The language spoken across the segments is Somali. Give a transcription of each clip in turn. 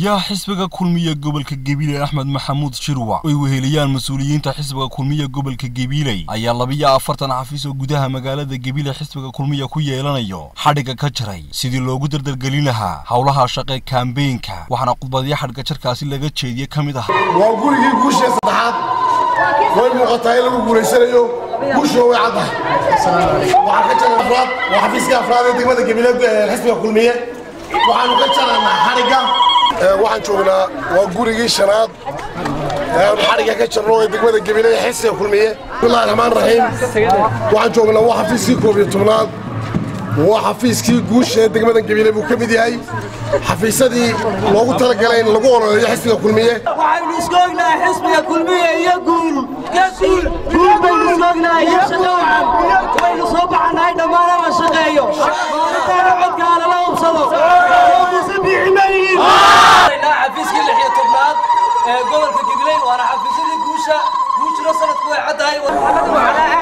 gudoomiyaha xisbiga kulmiye gobolka gabiley axmed maxamuud shirwac oy weheliyaan mas-uuliyiinta xisbiga kulmiye gobolka gabiley ayaa labiyo afartan xafiis oo gudaha magaalada gabiley xisbiga kulmiye ku yeelanayo xadhigga ka jaray sidii loogu dardargelin lahaa howlaha shaqe kaambeynka waxaana khudbadyo xadhigga jarkaasi laga jeediye ka mid ah waa gurigii guushee saddexaad way muuqataa in lagu guulaysanayo guushuwa way caddahay waxaan ka jaray afraad waa xafiiska afraad ee degmada gabiley xisbiga kulmiye waxaanu ka jaraynaa xadhigga waxaan joognaa waa gurigii shanaad aanu xadhigga ka jarno ee degmada gabiley xisbiga kulmiye bismillahi raxmaan raxiim waxaan joognaa waa xafiiskii koob iyo tobnaad waa xafiiskii guusha ee degmada gabiley buu ka mid yahay xafiisadii loogu talagalay in lagu ololeeyo xisbiga kulmiye waxaynu isku ognahay xisbiga kulmiye iyo guul guul baynu isku ognahay iyo shaqo wacan waynu soo baxanahay dhammaan la shaqeeyo maalintaana codkaa lala ubsado muse biiximayiin xafiiskii lix iyo tobnaad ee gobolka gabiley waana xafiisyadii guusha guushuna sanadku way caddahay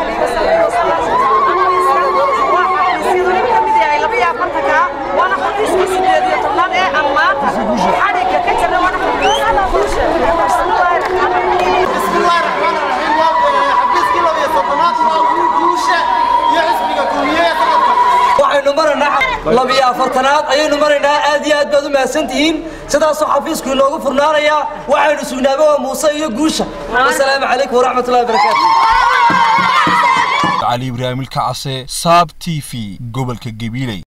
waana xafiiskii sideed iyo tobnaad ee aan maanta xadhigga ka jirna waana bismillahi raxmaan raxiim waa xafiiskii laba iyo tobnaad waa guusha iyo xisbiga kulmiye ee sanadka waxaynu maraynaa labiyo afartanaad ayaynu maraynaa aad iyo aad baad u mahadsantihiin sidaasoo xafiisku inoogu furnaanayaa waxaynu sugnaaba waa muuse iyo guusha wasalaamu calaykum waraxmatullahi wabarakaatu cali ibraahim ilkacase saab t v gobolka gabiley